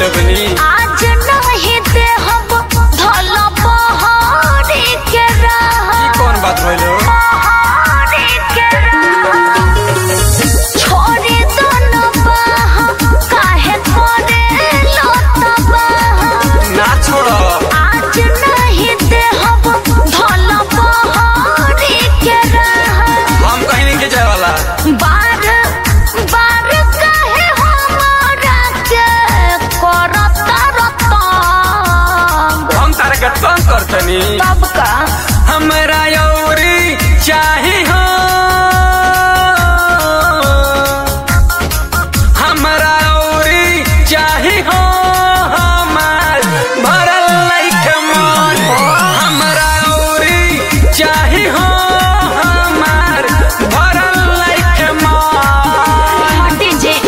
लगनी आज नहीं दे हम धल बहरी के राह ई कौन बात भइलो बहरी के राह छोड़ी दोनों बाह काहे करे लो तबाह ना छोड़ो आज नहीं दे हम धल बहरी के राह हम कहीं नहीं के जाए वाला बार बार काहे हमारा के करता रतंग हम तारे के तंग करतनी तब का हमरा यौरी चाही हो हमरा यौरी चाही हो हमार भरल लइके मन हमरा यौरी चाही हो हमार भरल लइके मन हटी जे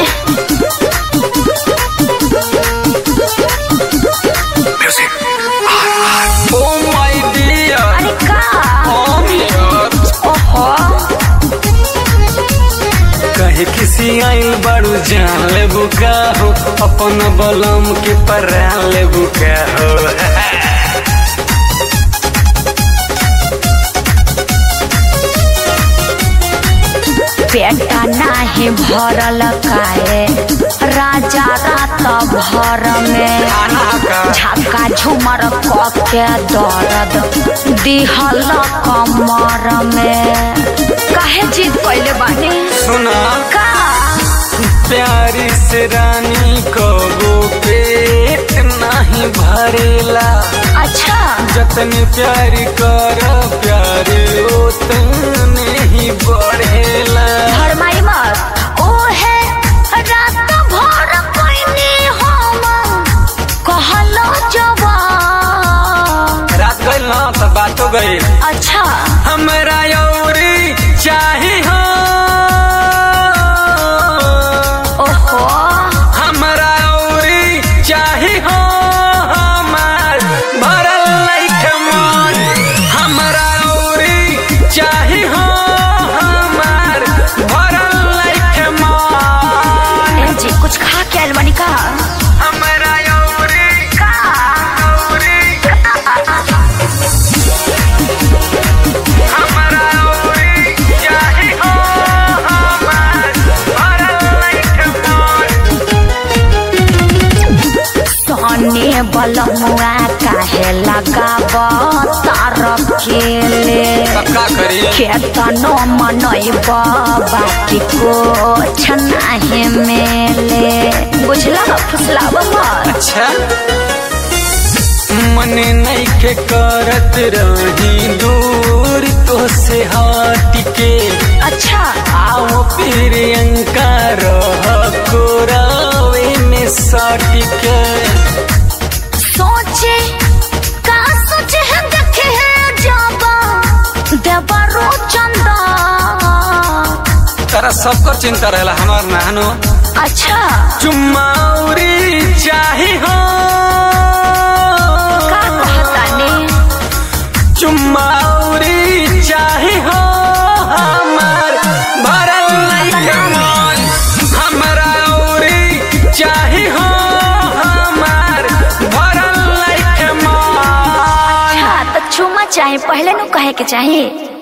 ओ माय डियर अरे का ओ डियर ओहो कहे किसी आइल बड़ू जान ले बुका हो अपन बलम के परान ले बुका हो पेटा नाही भरल काए राजा रात भर में खाना का झक्का झुमर क के दर्द दिहल कमर में काहे जीत पहले बानी सुना का प्यारी से रानी को वो पेट नहीं भरेला अच्छा जतने प्यारी कर प्यारे उतने ही बढ़ेला भरमाई मत ओ है रात भर कोइनी हम कहलो जवान रात गइल ना तो बात हो गई अच्छा हमरा यौरी चाही हो ओहो हमरा औरी चाही हो हमार भरल लइके मन हमरा औरी चाही हो हमार भरल लइके मन ए जी कुछ खा के आइल बानी का हमरा औरी का औरी हमरा औरी चाही हो हमार भरल लइके मन सोने बलमुआ काहे लगाब तार केले का करी केतनो मनैब बाकी कुछ नाही मेले बुझला फुसलाब मत अच्छा मन नहीं के करत रही दूर तो से हट के अच्छा आओ फिर अंकार कोरावे में सट के सोचे का सोचे है देखे है जाबा देवरो चंदा तारा सबकर चिंता रहेला हमार नानो अच्छा चुम्माउरी चाही हो का कहता ने चुम्माउरी चाही हो हमार भरल लइके मन हमरा औरी चाही हो हमार भरल लइके मन हाँ तो छुमा चाहे पहले नु कहे के चाहे